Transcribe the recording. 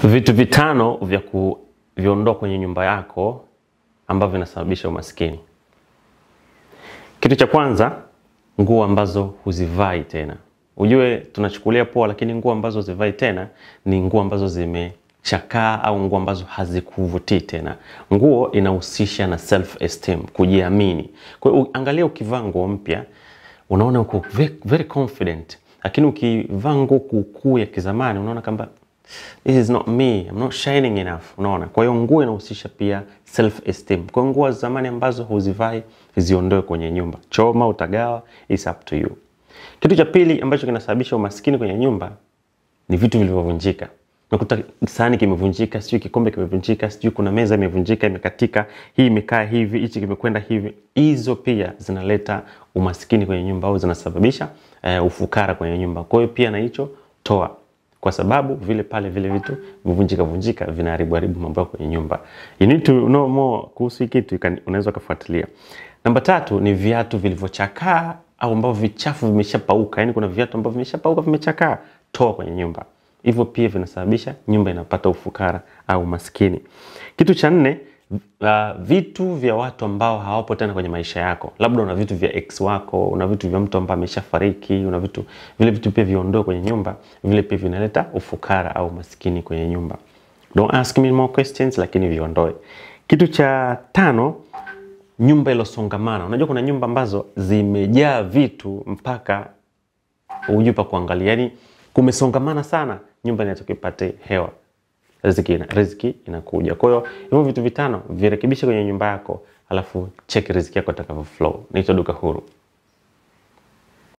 Vitu vitano vya kuviondoa kwenye nyumba yako ambavyo vinasababisha umaskini. Kitu cha kwanza, nguo ambazo huzivai tena. Ujue tunachukulia poa, lakini nguo ambazo huzivai tena ni nguo ambazo zimechakaa au nguo ambazo hazikuvutii tena. Nguo inahusisha na self esteem, kujiamini. Kwa hiyo angalia, ukivaa nguo mpya unaona uko ve- very confident, lakini ukivaa nguo kuukuu ya kizamani unaona kwamba this is not me, I'm not shining enough. Unaona, kwa hiyo nguo inahusisha pia self esteem. Kwa hiyo nguo za zamani ambazo huzivai ziondoe kwenye nyumba, choma, utagawa, it's up to you. Kitu cha pili ambacho kinasababisha umaskini kwenye nyumba ni vitu vilivyovunjika. Unakuta sahani kimevunjika, sijui kikombe kimevunjika, sijui kuna meza imevunjika, imekatika, hii imekaa hivi, hichi kimekwenda hivi. Hizo pia zinaleta umaskini kwenye nyumba au zinasababisha uh, ufukara kwenye nyumba. Kwa hiyo pia na hicho toa, kwa sababu vile pale vile vitu vivunjika vunjika vinaharibu haribu mambo yako kwenye nyumba. You need to know more kuhusu hii kitu, you can- unaweza ukafuatilia. Namba tatu ni viatu vilivyochakaa au ambavyo vichafu vimeshapauka, yani kuna viatu ambavyo vimeshapauka vimechakaa, toa kwenye nyumba. Hivyo pia vinasababisha nyumba inapata ufukara au maskini. Kitu cha nne, uh, vitu vya watu ambao hawapo tena kwenye maisha yako. Labda una vitu vya ex wako, una vitu vya mtu ambaye ameshafariki, una vitu vile vitu pia viondoe kwenye nyumba, vile pia vinaleta ufukara au maskini kwenye nyumba. Don't ask me more questions, lakini viondoe. Kitu cha tano, nyumba ilosongamana. Unajua kuna nyumba ambazo zimejaa vitu mpaka hujui pa kuangalia, yani kumesongamana sana, nyumba inatoka ipate hewa, riziki, ina, riziki inakuja. Kwa hiyo hivyo vitu vitano virekebishe kwenye nyumba yako, alafu check riziki yako itakavyo flow. Naitwa Duka Huru.